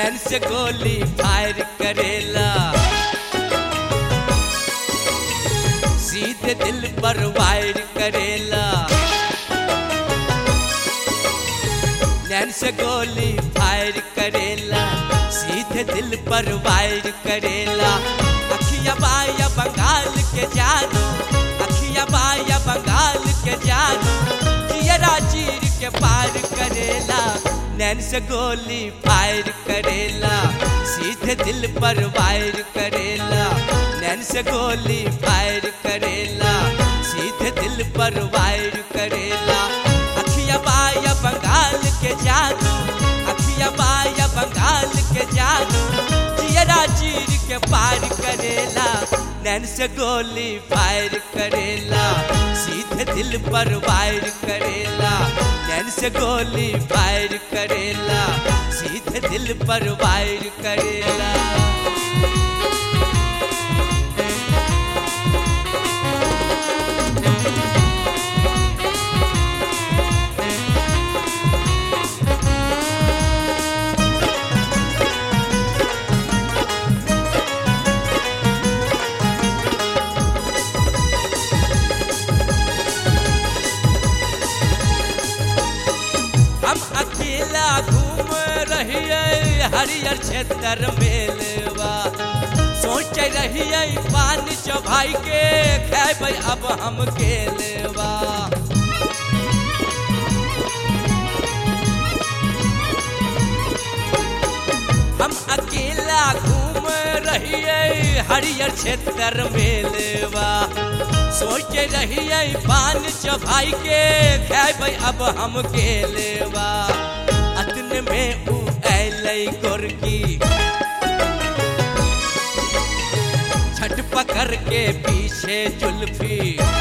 नैन से गोली फायर करेला सीधे दिल पर वायर करेला नैन से गोली फायर करेला सीधे दिल पर वायर करेला अखिया बाया बंगाल के जादू अखिया बाया बंगाल के जादू जियरा चीर के पार करेला नैन से गोली फायर करेला सीधे दिल पर वायर करेला नैन से गोली फायर करेला सीधे दिल पर वायर करेला अखिया बाया बंगाल के जादू अखिया बाया बंगाल के जादू जियरा चीर के पार करेला नैन से गोली फायर करेला सीधे दिल पर वायर करेला नैन से गोली फायर करेला सीधे दिल पर वायर करेला हम अकेला घूम रहिए हरियर क्षेत्र मेलवा सोच रहिए पान चौभाई के खेबै अब हम केलवा हम अकेला घूम रहिए हरियर क्षेत्र मेलवा सोच रहिए पान चौभाई के खेबै अब हम केलवा अतन में उ ऐलै गोरकी छट पकड़ के पीछे जुल्फी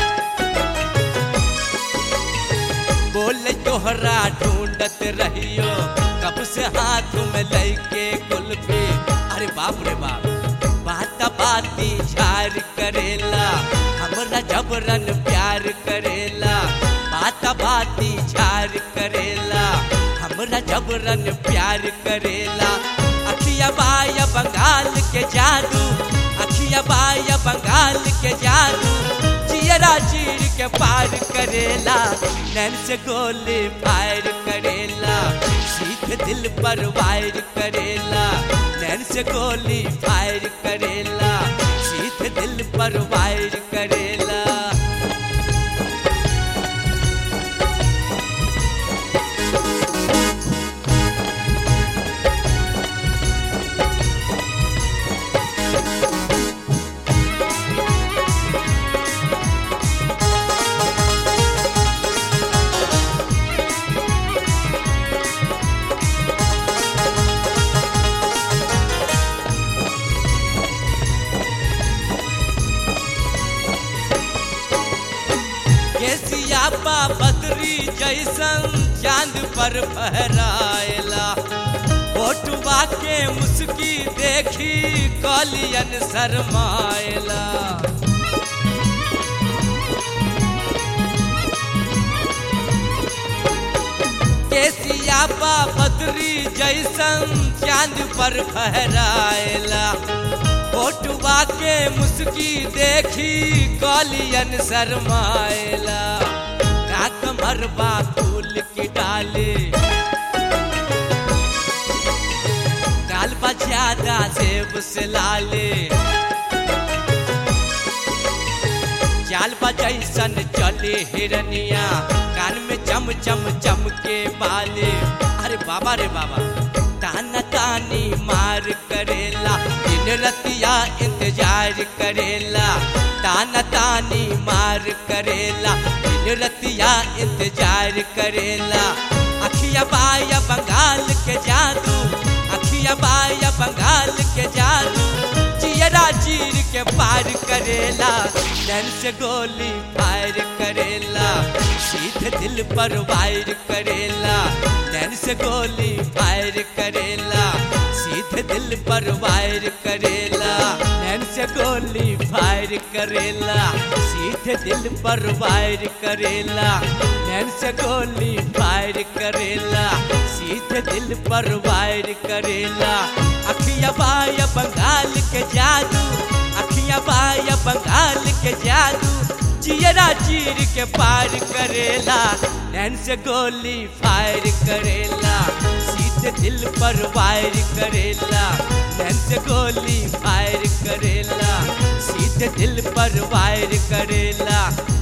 बोले तोहरा ढूंढत रहियो कब से हाथ में लैके कुल्फी अरे बाप रे बाप बात बाती झार करेला हमरा जबरन प्यार करेला बात बाती झार करेला हमरा जबरन प्यार करेला अखिया बाया बंगाल के जादू अखिया बाया बंगाल के जादू जियरा चीर के पार करेला नैन से गोली फायर करेला सीधे दिल पर वायर करेला नैन से गोली फायर करेला सीधे दिल पर वायर करेला केसिया बा बदरी जैसन चांद पर फहराएला फोटुआ के मुस्की देखी कलियन शरमाएला केसिया बा बदरी जैसन चांद पर फहराएला फोटुआ के मुस्की देखी कलियन शरमाएला का कमरबा फूल की डाले काल बा ज्यादा सेब से लाले चाल बा जैसन चले हिरनिया कान में चम चम चम के बाले अरे बाबा रे बाबा ताना तानी मार करेला दिन रतिया इंतजार करेला ताना तानी मार करेला दिन रतिया इंतजार करेला अखिया बाया बंगाल के जादू अखिया बाया बंगाल के जादू जियरा चीर के पार करेला नैन से गोली फायर करेला सीधे दिल पर वायर करेला नैन से गोली फायर करेला सीधे दिल पर वायर करेला नैन से गोली फायर करेला सीधे दिल पर वायर करेला नैन से गोली फायर करेला सीधे दिल पर वायर करेला अखिया बाया बंगाल के जादू अखिया बाया बंगाल के जादू चियरा चीर के पार करेला नैन से गोली फायर करेला सीधे दिल पर वायर करेला नैन से गोली फायर करेला सीधे दिल पर वायर करेला